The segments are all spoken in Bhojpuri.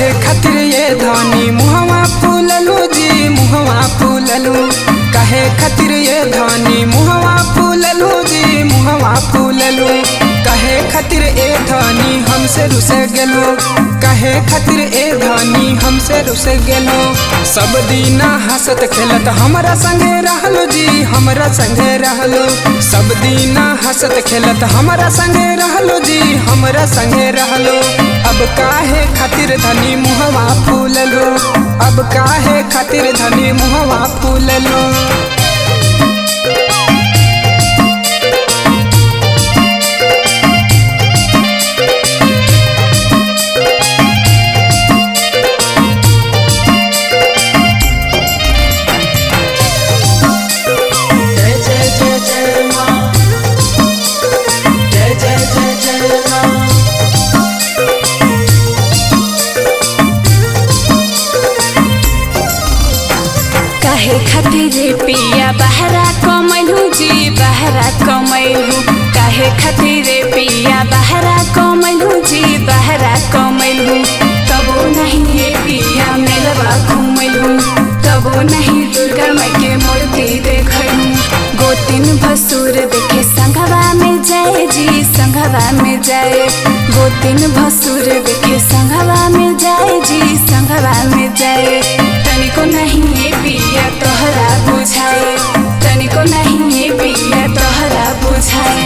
कहे खातिर ये धानी मुहवा फूललू जी मुहवा फूललू कहे खातिर ये धानी मुहवा फूललू जी मुहवा फूललू कहे खातिर ए धानी हमसे रुस गेलो कहे खातिर ए धानी हमसे रुस गेलो सब दीना हंसत खेलत हमरा संगे रहलो जी हमरा संगे रहलो सब दीना हंसत खेलत हमरा संगे रहलो जी हमरा संगे रहलो अब काहे खातिर धनी मुहवा फूललो अब काहे खातिर धनी मुहवा फूललो जय जय जय जय माँ जय जय जय जय माँ काहे खातिर पिया बहरा कमैलू जी बहरा कमैलू काहे खातिर पिया बहरा कमैलू जी बहरा कमैलू तबो नहीं ये पिया मेलवा घुमैलू तबो नहीं दुर्गा माई के मूर्ति देखलू गोतिन भसुर देखे संघवा में जाए जी संघवा में जाए गोतिन भसुर देखे संघवा में जाए जी संघवा में जाए तनिको नहीं ये पिया तोहरा बुझाए तनिको नहीं ये पिया तोहरा बुझाए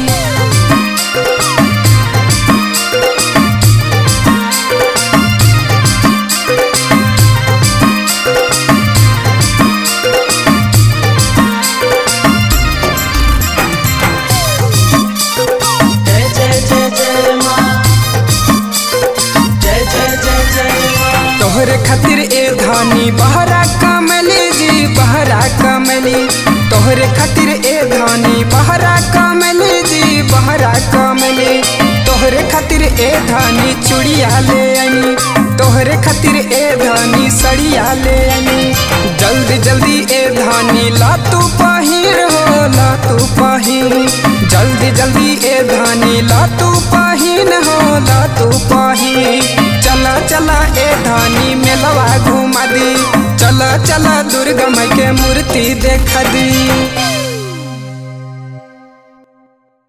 जय जय जय जय माँ जय जय जय जय माँ तोहरे खातिर ए धानी बहरा कमली जी बहरा कमली तोहरे खातिर ए धानी बहरा कमली जी बहरा कमली तोहरे खातिर ए धानी चूड़िया ले आनी तोहरे खातिर ए धानी सड़िया ले आनी जल्दी जल्दी ए धानी ला तू पहिर हो ला तू पहिर जल्दी जल्दी ए धानी ला तू पहिन हो ला तू पहिन चला चला ए धानी मेलवा घुमा दी चला चला दुर्गा माई के मूर्ति देखा दी